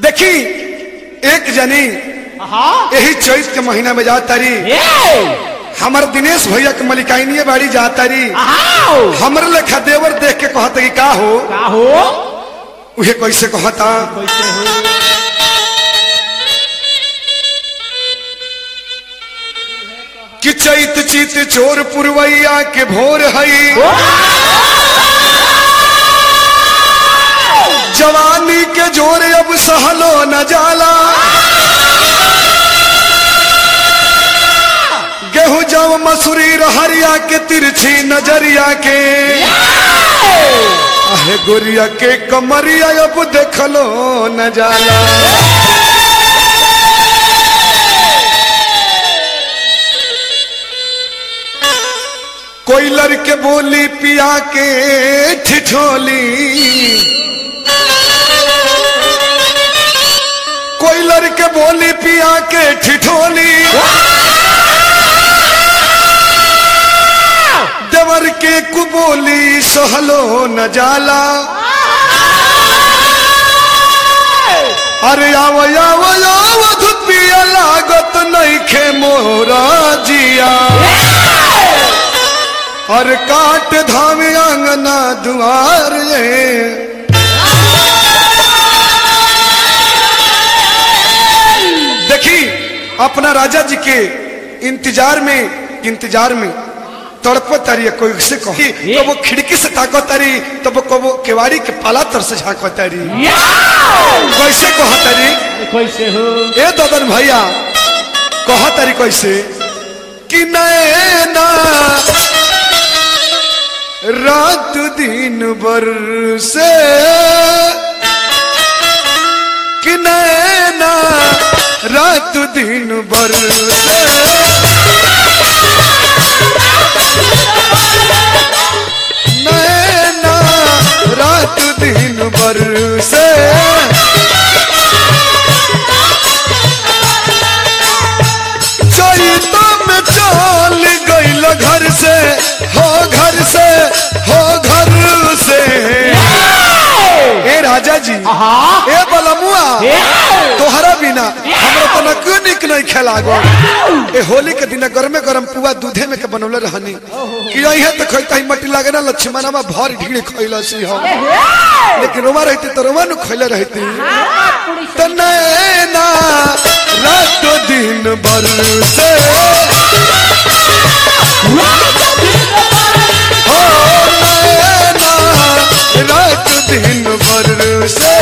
देखी एक जनी हाँ यही चैत के महीना में जात तारी ए हमार दिनेश भैया के मलिकाइनिए बाड़ी जात तारी आओ हमरे लेखा देवर देख के कहत कि का हो का हो उहे कैसे कहता कैसे हो कि चैत चित चोर पुरवैया के भोर हई जवानी के जोर अब सहलो न जाला गेहूं जव मसूरी रहरिया के तिरछी नजरिया के आहे गोरिया के कमरिया अब देखलो न जाला कोई लड़के बोली पिया के ठिठोली कोई लड़के बोली पिया के ठिठोली देवर के कुबोली सहलो न जाला अरे आव आव आव धुपिया लागत नइखे मोरा जिया अरे काट धाम आंगना दुआर ये देखी अपना राजा जी के इंतजार में इंतजार में तड़प तारी है, कोई से कहो तो वो खिड़की से ताको तारी तो वो कबो केवाड़ी के पाला तर से झाँको तारी कैसे कहो तारी कैसे हो ए ददन भैया कहो तारी कैसे कि नैना रात दिन बर से कि नैना रात दिन बर से नैना रात दिन बर से चैता में चल गईल घर से हो घर से हो घर से ए राजा जी हाँ ए बलमुआ ए तोहरा बिना हमरा तो न क्यों निक नहीं खेला गो ए होली के दिन गरमे गरम पुआ दूधे में के बनौले रहनी कि यही तो खैता ही मट्टी लागे ना लक्ष्मणवा भर ढीड़ी खैला सी हम लेकिन रोमा रहती तो रोमा नु खैले रहती तो नैना रात दिन बर से हो नैना रात दिन बर से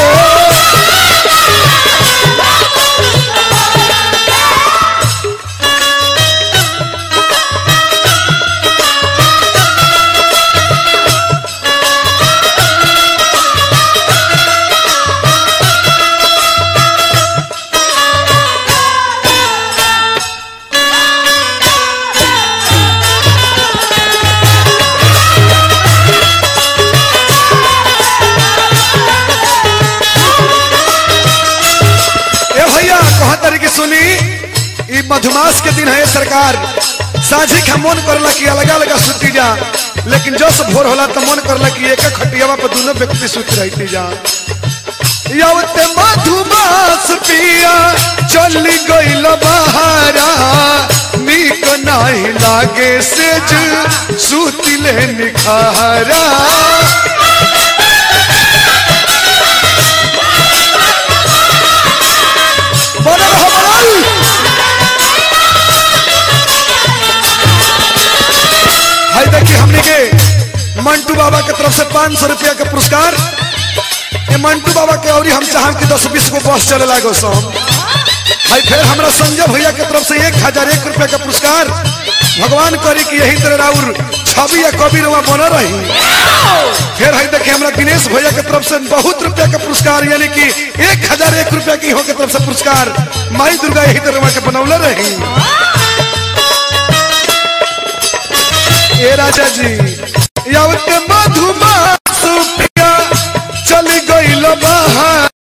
ए भैया कहा तरीके सुनी ई मधुमास के दिन है सरकार साझी का मन करला कि अलग अलग सुती जा लेकिन जो सब भोर होला तो मन करला कि एक खटियावा पर दोनों व्यक्ति सुत रहती जा यवते मधुमास पिया चली गईल बहारा नीक नहीं लागे सेज सुतिले निखारा बनल हो बनल हाय देखिए हमने के मंटू बाबा के तरफ से पाँच सौ रुपया के पुरस्कार ये मंटू बाबा के और हम चाहम कि दस बीस को बस चले लागो सो हम हाय फिर हमरा संजय भैया के तरफ से एक हजार एक रुपया का पुरस्कार भगवान करी कि यही तरह राउर छवि या कवि रुआ बना रही फिर है देखिए हमरा दिनेश भैया के तरफ से बहुत रुपया का पुरस्कार यानी कि एक हजार एक रुपया की हो के तरफ से पुरस्कार माई दुर्गा यही तरह के बनौले रही ए राजा जी यावत मधुमास पिया चली गईल बहार